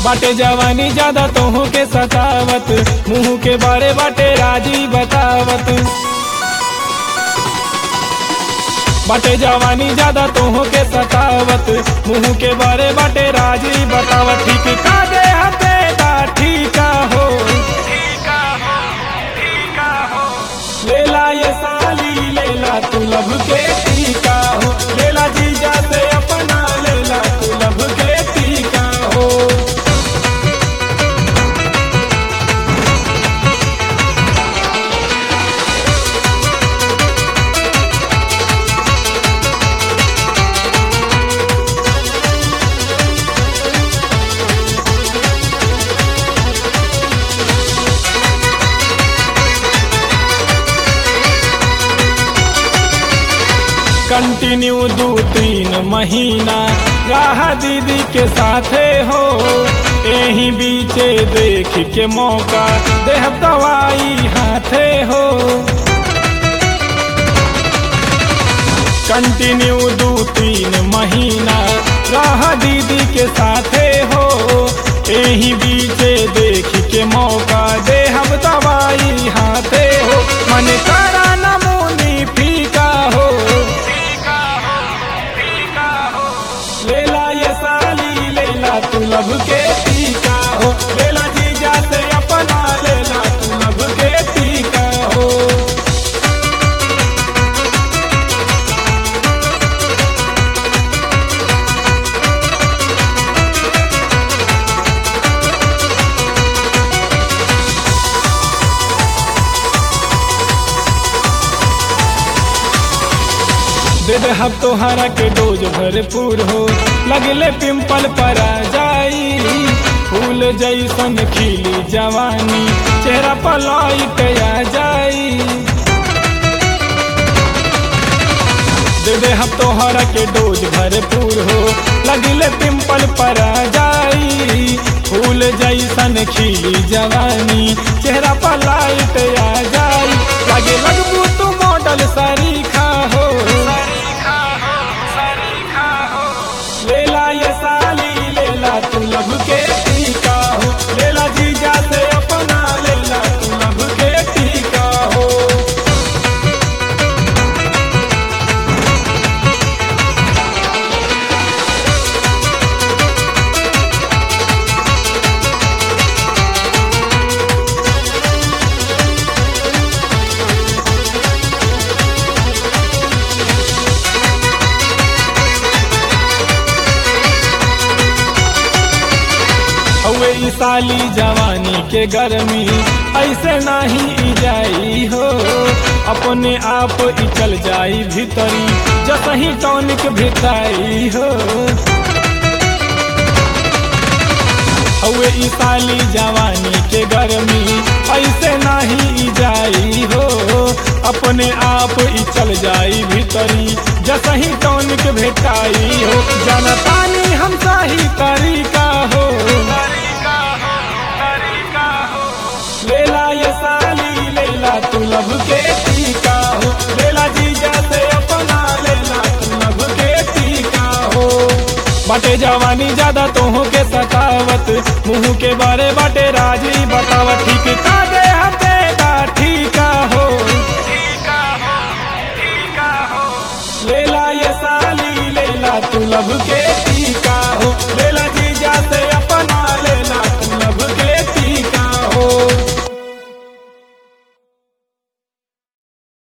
बाटे जवानी ज्यादा तोहू के सतावत मुंह के बारे बाटे राजी बतावत बाटे जवानी ज्यादा तोहू के सतावत मुंह के बारे बाटे राजी बतावत ठीक का दे हते दा ठीका हो लेला ये साली लेला तू लब के टीका हो लेला जीजा से अपना लेला तू लब के टीका हो कंटिन्यू दू तीन महीना राह दीदी के साथे हो यही बीचे देख के मौका देह दवाई हाथे हो कंटिन्यू दू तीन महीना राह दीदी के साथे हो यही बीचे देख के मौका देह दवाई हाथे हो मन करा नमूनी फीका हो लेला ये साली लेला तू लब के टीका हो लेला जीजा से अपना लेला तू लब के टीका हो दे दे हम तोहरा के डोज भरपूर हो लगले पिंपल पर आ जाई फूल जैसन खिली जवानी चेहरा पर लाइट आ जाई दे दे हम तोहरा के डोज भरपूर हो लगले पिंपल पर आ जाई फूल जैसन खिली जवानी चेहरा पर लाइट आ जाई लगे लगबू तू मॉडल सरीखा हो लेला ये साली लेला तू लब के टीका हो लेला जीजा से अपना लेला तू लब के टीका हो हवे ई साली जवानी के गर्मी ऐसे नाही ई जाई हो अपने आप ई चल जाई भीतरी जसही टॉनिक भेटाई हो हवे ई साली जवानी के गर्मी ऐसे नाही ई जाई हो अपने आप ई चल जाई भीतरी जसही टॉनिक भेटाई हो जनतानी हम सही तरीका हो लेला ये साली लेला तू लब के टीका हो लेला जीजा से अपना लेला तू लब के टीका हो बाटे जवानी ज्यादा तोहू के सतावत मुंह के बारे बाटे राजी बतावत ठीक का दे हते का ठीका हो लेला ये साली लेला तू लब के टीका हो लेला जीजा से अपना